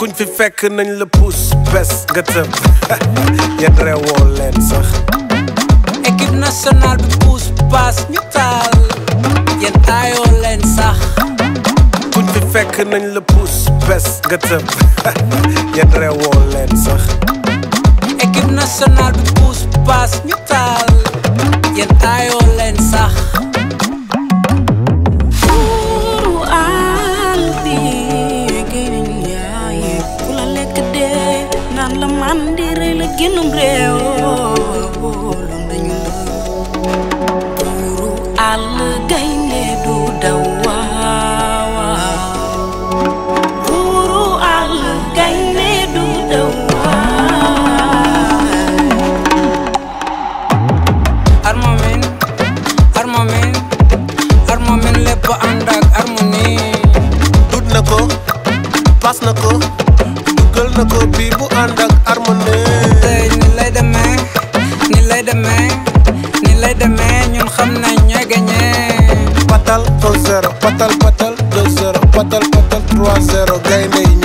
kuñ fi fekk nañ la puus bes nga tëb yéen reewoo leen sax équipe nationale bi puus paas ñu taal yéen aayoo leen sax kuñ fi fekk nañ la puus bes nga tëb yéen reewoo leen sax équipe nationale bi puus paas ñu taal yéen aayoo leen sax Buuru àll bi génn yaay ku la lekk dee naan la man di rëy la génnum réew wóolu nañu la buuru àll gaynde du daw waawaaw buuru àll gaynde du daw waaw armamin armamin armamin lépp ànd ak harmonie dut na ko pas na ko dugal na ko bii bu ànd ak harmonie tey ni lay demee ni lay demee ni lay demee ñun xam nañ ñooy gagné patal 1-0 patal patal 2-0 patal patal 3-0 gaynde yi